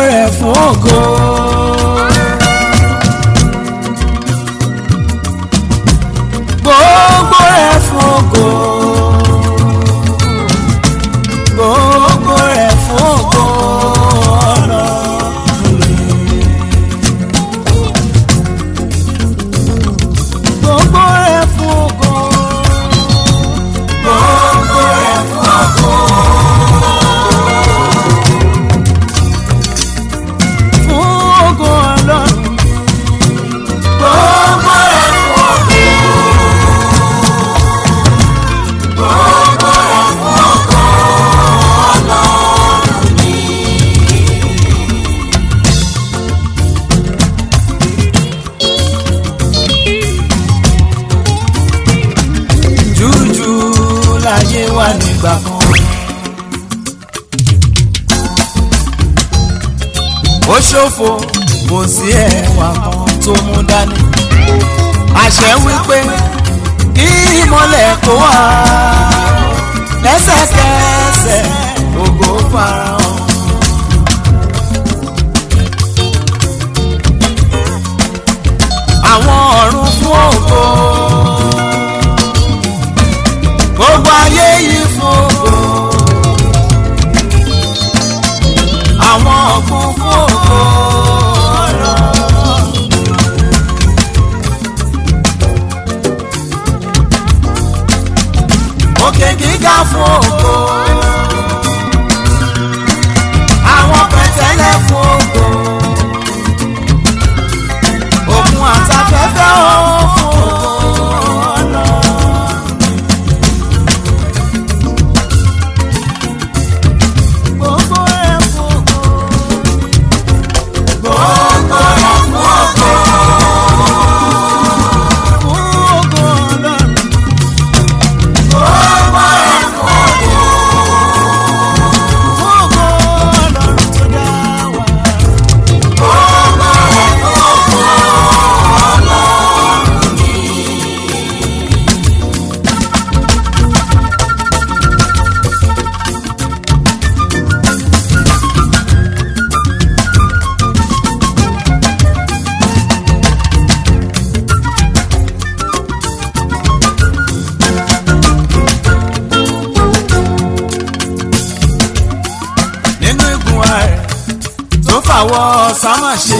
rẹ̀ fún ògo. gbogbo rẹ̀ fún ògo. gbogbo rẹ̀ fún ògo Ọlọ́run mi. gbogbo rẹ̀ fún ògo. gbogbo rẹ̀ fún ògo. fún ògo Ọlọ́run. gbogbo rẹ̀ fún ògo. gbogbo rẹ̀ fún ògo Ọlọ́run mi. jújù láyé wà nígbà kan. ó ṣòfò kò sí ẹwà kan tó mú dání. àṣẹ wípé kí ìmọ̀lẹ̀ kó wá lẹ́sẹ̀kẹsẹ̀ ògo farahàn. àwọn ọ̀run fún ògo gbogbo ayé yìí fún ògo àwọn ọ̀gbun fún ògo Ọlọ́run. òkè gíga fún ògo àwọn pẹ̀tẹ́lẹ̀ fún ògo òkun àtafẹ́fẹ́ ó fún ògo Ọlọ́run. gbogbo ẹ̀ fún ògo. gbogbo ẹ̀ fún ògo. fún ògo Ọlọ́run. gbogbo ẹ̀ fún ògo. fún ògo Ọlọ́run tó dá wa. gbogbo ẹ̀ fún ògo Ọlọ́run mi. nínú igun ààrẹ tó fàwọ sámà ṣe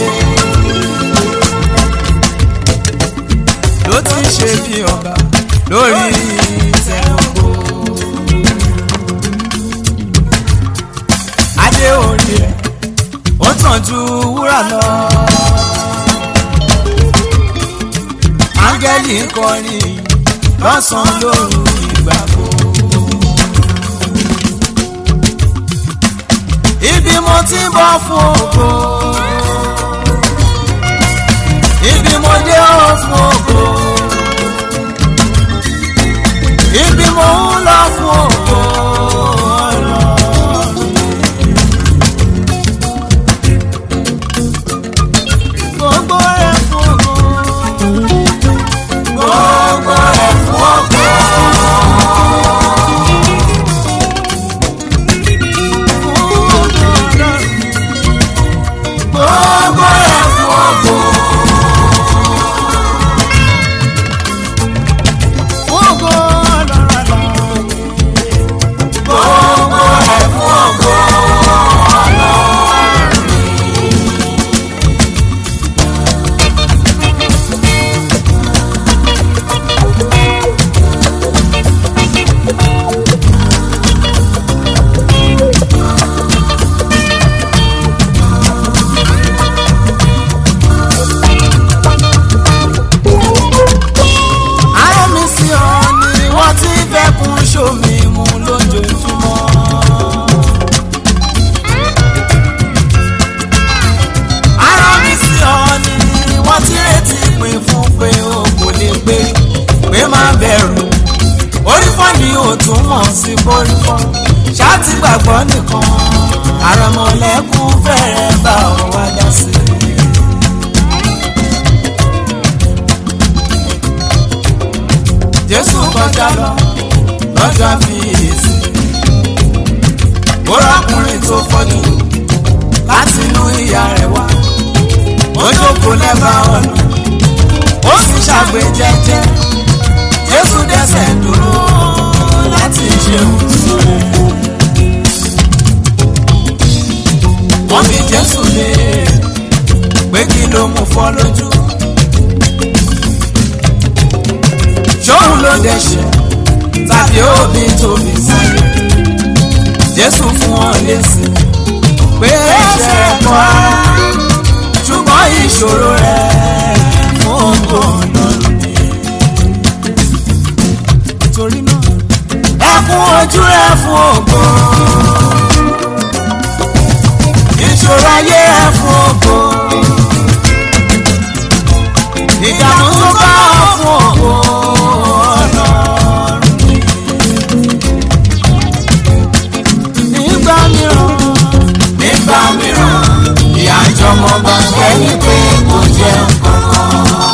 ló ti ń ṣe bí ọba lórí ìtẹ́ ògo. adé orí ẹ̀ ó tàn ju wúrà lọ. áńgẹ́lì ń kọrin lọ́sàn-án lóru ìgbà gbogbo. ibi mo ti ń bọ̀ fún ògo ibi mo dé ó fún ògo ibi mo ń lọ fún ògo Ọlọ́run. gbogbo rẹ̀ fún ògo gbogbo rẹ̀ fún ògo. gbogbo ẹ̀ fún ògo. ògo lọ́rọ̀ lọ́rọ̀. gbogbo ẹ̀ fún ògo Ọlọ́run mi. Ará mi sí ọ ni wọ́n ti fẹ́ kún sómi mu lójoojúmọ́. Ará mi sí ọ ni wọ́n ti retí pé fún pé o kò lè gbé pé má bẹ̀rù. Orí fọ́ ni ò tún mọ̀ sí kórìfọ́. Ṣáàtì gbàgbọ́ nìkan. Àrẹ̀mọ̀lẹ́kùn fẹ́rẹ̀ bá ọ wá dá sí i. Jésù kọjá lọ lọ́jọ́ àfiyèsí. Ó rákùnrin tó fọ́jú láti inú jókòó lẹ́bàá ọ̀nà ó sì ṣàgbé jẹ́jẹ́ jésù dẹ́sẹ̀ dúró láti ṣe òtún wọ́n fi jésù lé pé kí ló mú fọ́ lójú ṣóun ló dẹ̀ṣẹ̀ tàbí òbí tóbi sáyé jésù fún wọn lésì pé ẹ̀ṣẹ̀ kọ́ ṣùgbọ́n ìṣòro rẹ̀ fún ògo ọlọ́run ni. torí náà ẹkún ojú rẹ̀ fún ògo ìṣòro ayé rẹ̀ fún ògo ìdààmú tó bá ọ fún ògo ọlọ́run ni. nígbà mìíràn nígbà mìíràn ìyá ìjọmọ bá kẹ́yìn pé kò jẹ́ nǹkan kan.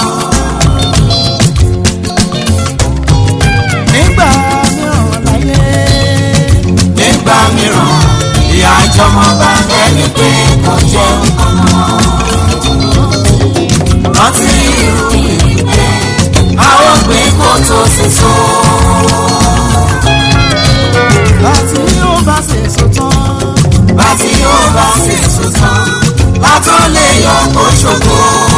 nígbà mìíràn láyé. nígbà mìíràn ìyá ìjọmọ bá kẹ́yìn pé kò jẹ́ nǹkan kan. rántí irú ìgbẹ́ àwọn gbé kó tó sì so. bàtí yóò bá ṣe so tán. bàtí yóò bá ṣe so tán. látọ̀ lè yọ kó ṣògo.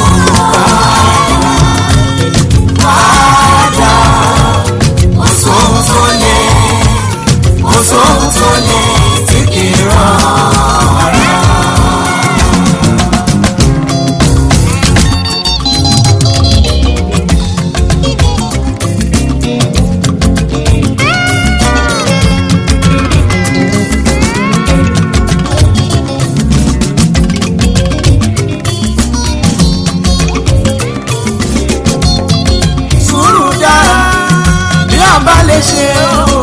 Padà, kò sóhun tó lè, kò sóhun tó lè tí kì í ràn ara. sùúrù dára bí a bá lè ṣe o.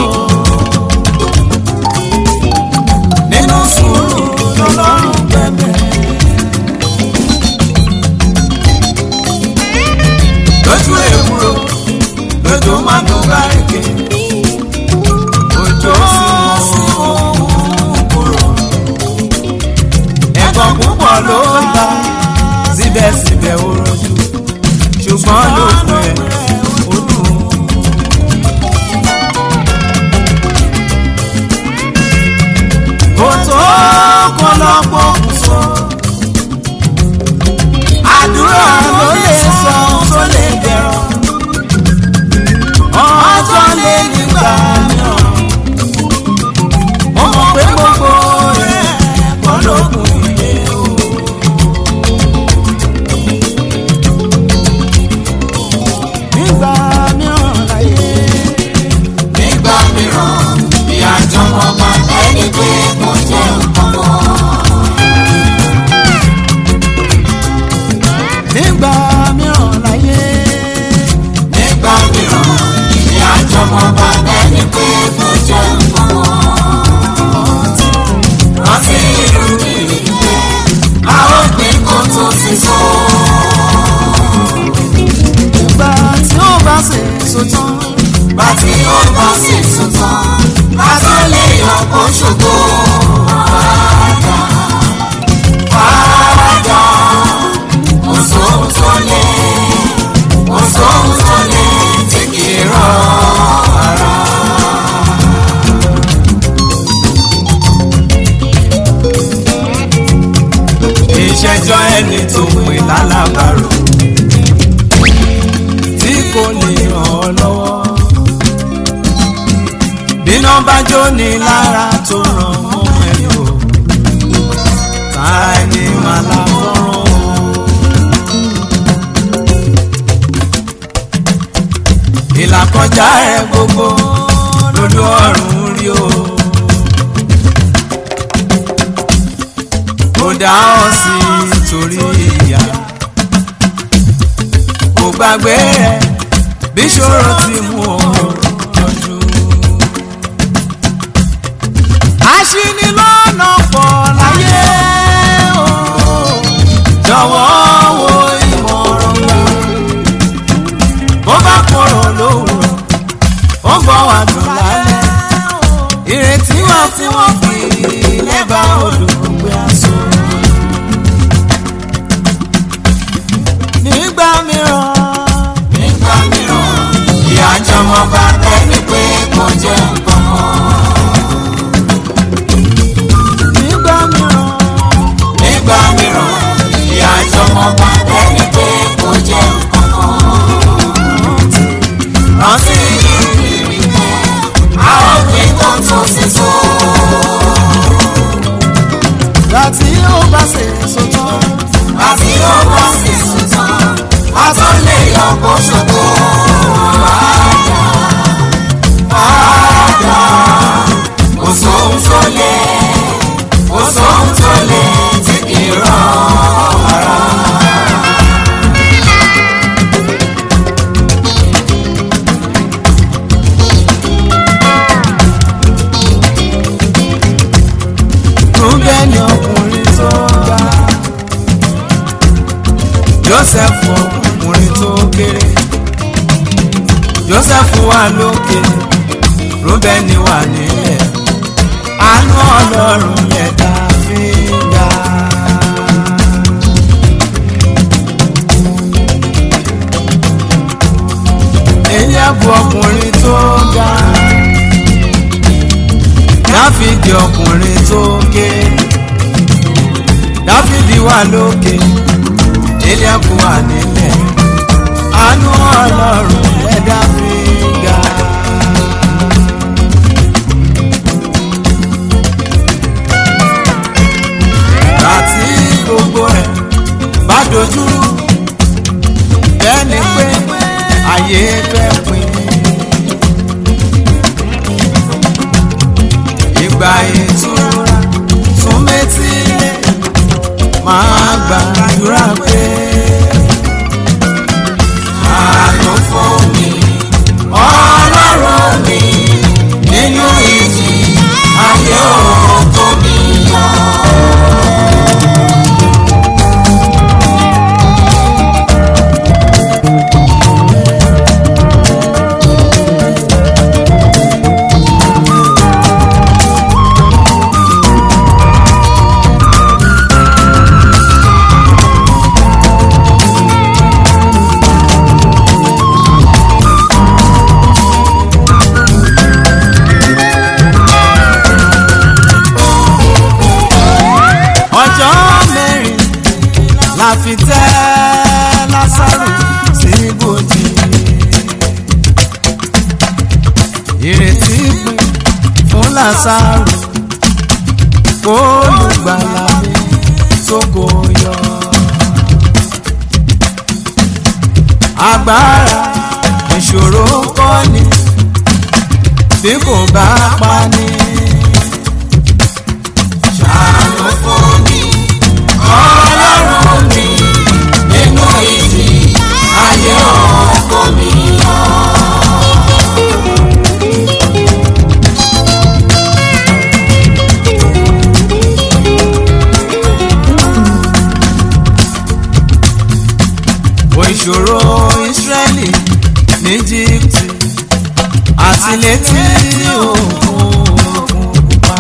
nínú sùúrù lọ́lọ́run bẹ̀bẹ̀. lójú èkúrò lójú mádùn bárẹ̀kẹ̀. òjò sí ohun kúrò. ẹ̀gbọ́n púpọ̀ ló ń ta síbẹ̀síbẹ̀ ó rọjú ṣùgbọ́n ló fẹ́ ó dùn. kò tó kó lọ́pọ̀ kù sọ. àdúrà ló lè sọ ohun tó lè dẹ̀rọ̀. ọjọ́ lé nígbà mìíràn. mo mọ̀ pé gbogbo rẹ̀ kọ́ ló kù ilé o. nígbà mìíràn láyé. nígbà mìíràn bí àjọmọ̀ bá ẹni pé kò jẹ́ nǹkan mọ́. nígbà mìíràn láyé. nígbà mìíràn bí àjọmọ̀ bá ẹni pé kò jẹ́ nǹkan mọ́. rántí irú ìgbẹ́ a ó gbé kó tó sì sọ ìgbà tí ó bá ṣe so tán. Bá tí ó bá ṣe so tán. Bá tó lè yọ kó ṣògo. Padà, padà. Kò sóhun tó lè, kò sóhun tó lè tí kì í ràn ara. Ìṣẹ́jọ́ ẹni tó pè lálábàárò tí kò lè ràn ọ́ lọ́wọ́. Bíná bá jó ní lára tó ràn mọ́ ẹni o, ta ẹni máa la fọ́ràn o. Ìlàkọjá ẹ gbogbo lójú ọ̀run rí o. Kò dá ọ sí torí ìyá kò gbàgbé ẹ bí ṣòro ti mú ọ lójú. aṣinilọ́nà pọ̀ láyé o jọ̀wọ́ wo ìmọ̀ràn gbà bó bá kúrò lówùrọ̀ ó bọ̀ wá dùn lálẹ́ ìrètí wà tí wọ́n fi lẹ́bàá olùgbé aṣọ. ṣògo padà padà kò sóhun tó lé kò sóhun tó lé tí kì í rán ara. Rúbẹ́nì ọkùnrin tó ga Jósẹ́fù ọkùnrin tó kéré Jósẹ́fù wà lókè Rúbẹ́nì wà nílẹ̀ àánú Ọlọ́run yẹn tá a fi ń ga. Eliabu ọkùnrin tó ga Dáfídì ọkùnrin tó kéré Dáfídì wà lókè Eliabu wà nílẹ̀ àánú Ọlọ́run ẹ̀dá fi ń ga. àti gbogbo ẹ̀ bá dojúrú bẹ́ẹ̀ ni pé ayé fẹ́ pin. ìgbà ìtura tún méjì lé máa gbàdúrà pé àánú fún mi ọlọ́run mi nínú ìjì ayé òkú mi yọ. ọjọ́ mẹ́rin la fi tẹ́ lásàrò sí ibojì. ìrètí pin fún lásàrò kó lùgbàlà mi sóko yọ. agbára ìṣòro kọ́ ni bí kò bá pa ni ṣàánú fún mi ọlọ́run mi nínú ìjì ayé ọkọ mi lọ. Wo ìṣòro Ísírẹ́lì ní Íjíbítì àti létí òkun pupa.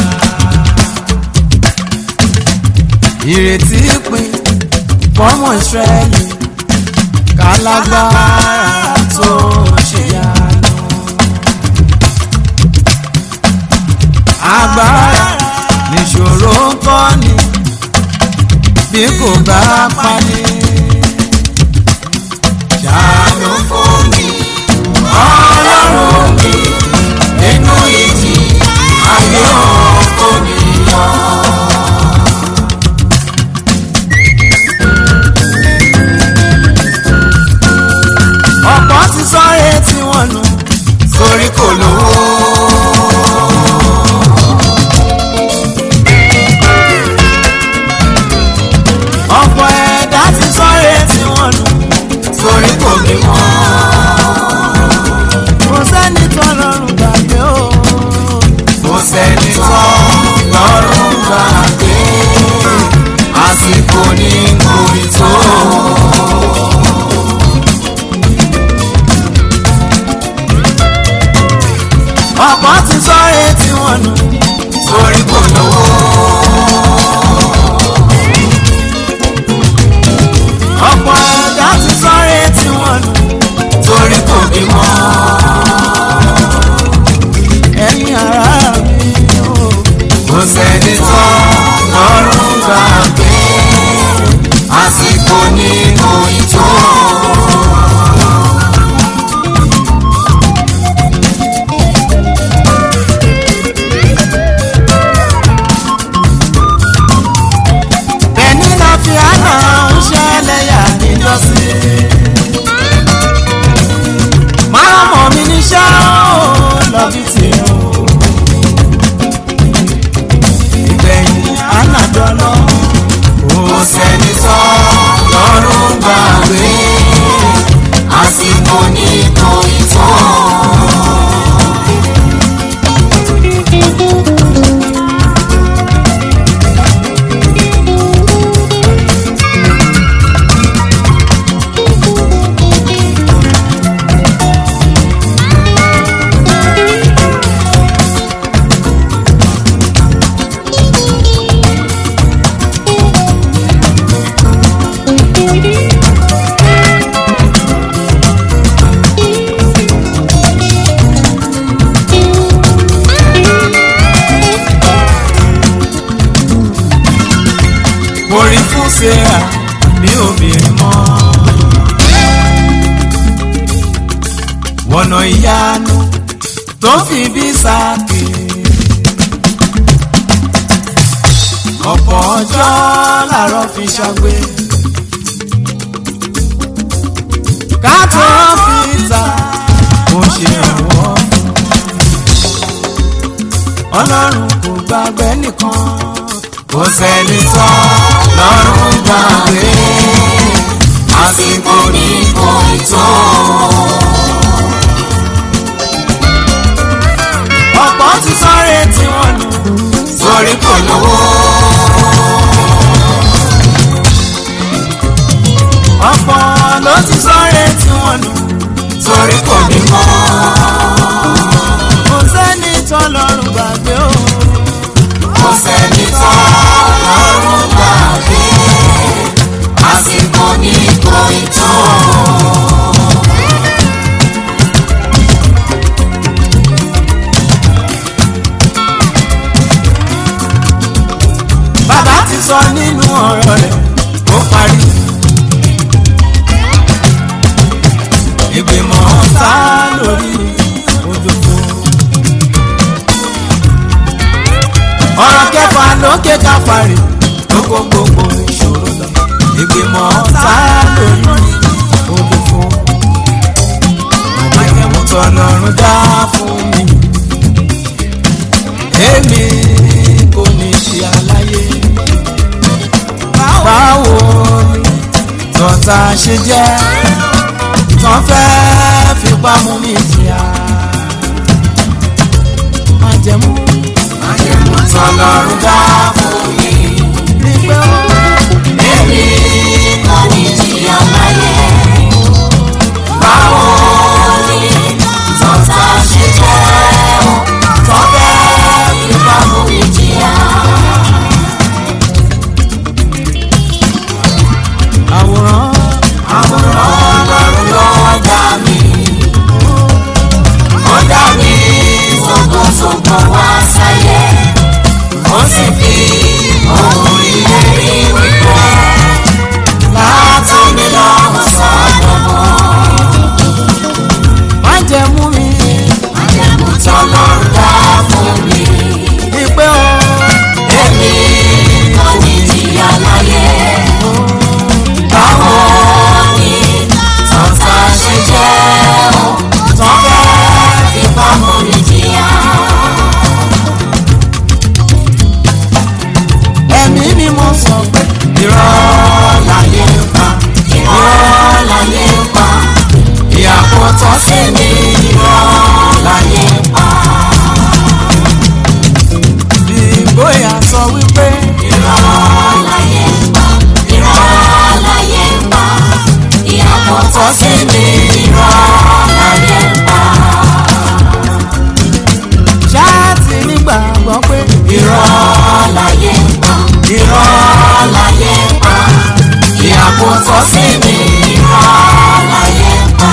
ìrètí pin fọ́mọ ìsírẹ́lì kálágbára tó ṣe yanu. agbára níṣòro ń kọ́ ni bí kò bá pani. ṣàánú fún mi ọlọ́run mi nínú ìjì ayé ọkọ mi yọ. ọ̀pọ̀ ti sọ́rẹ́ tí wọ́n nù sórí kò lówó. ọ̀pọ̀ ẹ̀dá ti sọ́rẹ́ tí wọ́n nù sórí kò bímọ. kò sẹ́ni tó lọ́rùn gbàgbé o. kò sẹ́ni tó lọ́rùn gbàgbé àsìkò ní kòrí tó. ọ̀pọ̀ ti sọ́rẹ́ tí wọ́n nù sórí kò lówó. ọ̀pọ̀ ẹ̀dá ti sọ́rẹ́ tí wọ́n nù torí kò bímọ. ẹ̀yin ará mi o. kò sẹ́ni tó lọ́rùn gbà pé àsìkò ní òyìn tó. ẹni náà fi àná ń ṣẹlẹ̀ yà níjọ́sí. lọ́wọ́ kò sẹ́ni sọ lọ́rùn gbàgbé àsìkò ní kò ì tó. mo rí fún sarah bí obìnrin mọ́ wọ̀nà ìyanu tó fi bí sáàkì ọ̀pọ̀ ọjọ́ làárọ̀ fi ṣàgbé ká tó fi ta mo ṣe ìrànwọ́ ọlọ́run kò gbàgbé nìkan kò sẹ́ni tán lọ́rùn gbàgbé àsìkò ní kò ì tó. ọ̀pọ̀ ti sọ́rẹ́ tí wọ́n lù torí kò lówó. ọ̀pọ̀ ló ti sọ́rẹ́ tí wọ́n lù torí kò bímọ. kò sẹ́ni tán lọ́rùn gbàgbé o kò sẹ́ni tán lọ́rùn gbàgbé. àsìkò ní kò ì tó. bàbá ti sọ nínú ọ̀rọ̀ rẹ̀ ó parí. ìgbìmọ̀ sá lórí òjòjò. ọ̀rọ̀ kẹfà lókè káfàrí ló kó gbogbo ìṣòro lọ. ìgbìmọ̀ sá lórí òjòjò. májèmú tọ́lọ́run dá fún mi. èmi kò ní ṣe aláyé. báwo ni tọ́ta ṣe jẹ́ tán fẹ́ fipá mú mi jìyà. májẹ̀mú májèmú tọ́lọ́run dá fún mi. ní pé ó èmi kò ní jìyà láyé. báwo ni tọ́ta ṣe jẹ́ o tán fẹ́ fipá mú mi jìyà. àwòrán àwòrán ọlọ́run ló dá mi. ó dá mi tógbótógbó wá sáyé. ó sì fi ohun ìlérí wípé látòní lọ́hùn sọ́dọ̀mọ́. májẹ̀mú mi májẹ̀mú tọ́lọ́run dá fún mi. ní pé ó èmi kò ní jìyà láyé. báwo ni tọ́ta ṣe jẹ́ o tán fẹ́ fipá mú mi jìyà. ẹ̀mí mi mo sọ pé irọ́ láyé ń pa irọ́ láyé ń pa ìyàpọ̀ tán sí mi irọ́ láyé ń pa. ìgboyà sọ wípé irọ́ láyé ń pa irọ́ láyé ń pa ìyàpọ̀ tọ́ sí mi irọ́ láyé ń pa ṣáàtì nígbàgbọ́ pé irọ́ láyé ń pa irọ́ láyé ń pa ìyàpọ̀ tọ́ sí mi irọ́ láyé ń pa.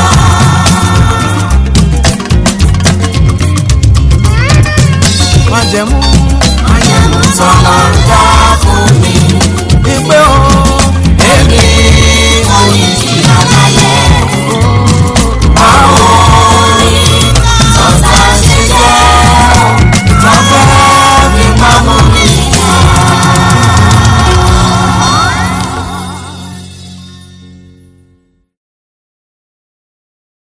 májẹ̀mú májẹ̀mú tọ́lọ́run dá